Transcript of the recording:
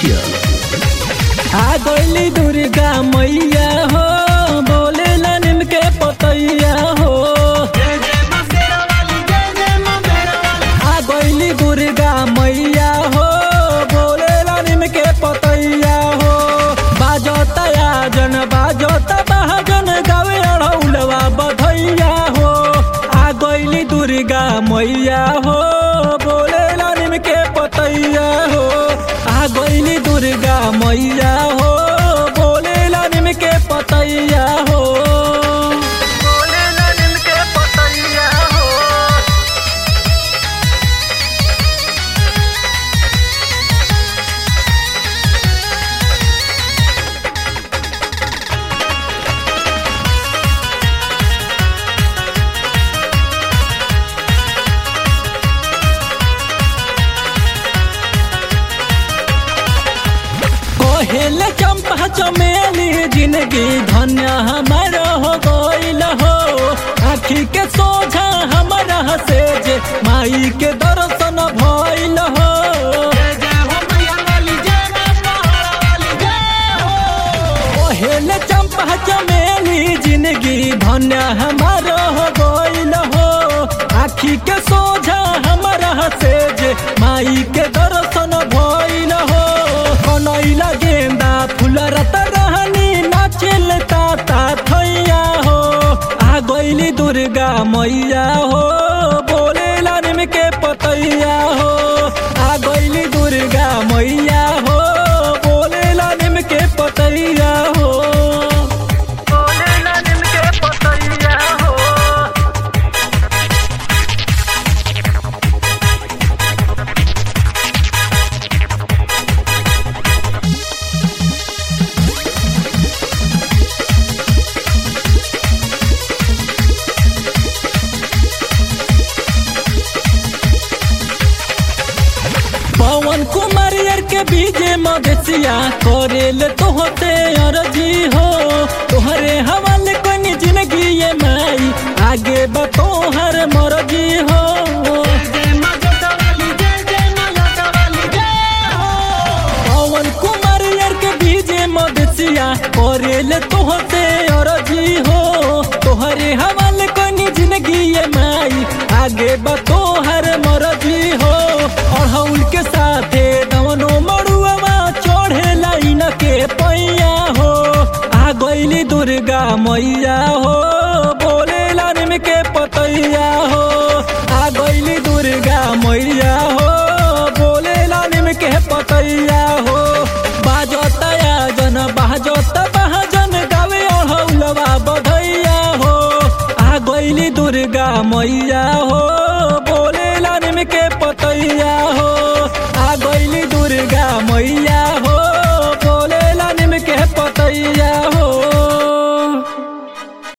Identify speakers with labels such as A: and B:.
A: Official.
B: आ गईली दुर्गा मैया हो बोले निम के पतैया हो आ गईली दुर्गा मैया हो बोले निम के पतैया हो बाजता जन बाजता बहाजन गावे अड़ौलवा बधैया हो आ गईली दुर्गा मैया हो बोले निम के पतैया हो आ गईली दुर्गा मैया हो बोले निम के पतैया हो बोले निम के पतैया हो कोहेल चंपा चमेली जिंदगी धन्य हमार हो गईल हो आखी के सोझा हमारा से जे माई के दर्शन भइल हो कोहेल चंपा चमेली जिंदगी धन्य हमार हो गईल हो आखी के सोझा हमारा से जे माई के दर्शन भइल हो कनैला गेंदा फूल रत रहनी नाचेल ताता थैया हो आ गईली दुर्गा मैया हो बोले निम के पतैया हो आ गईली दुर्गा मैया हो बोले निम के पतैया हो बोले निम के पतैया हो पवन कुमार यार के बीजे मदेसिया करेल तोहते अरजी हो तोहरे हवाले कोनी जिंदगी ये माई आगे बा तोहर मरजी हो पवन कुमार यार के बीजे मदेसिया करेल तोहते अरजी हो तोहरे हवाले कोनी जिंदगी ये माई आगे बा तोहर मरजी हो अड़हुल के साथे दवनो मड़ुआ चढ़े लाइन के पैया हो आ गईली दुर्गा मैया हो बोले निम के पतैया हो आ गईली दुर्गा मैया हो बोले निम के पतैया हो बाजता जन बाजता बहाजन गावे अड़हुलवा बधैया हो आ गईली दुर्गा मैया हो बोले निम के पतैया हो आ गईली दुर्गा मैया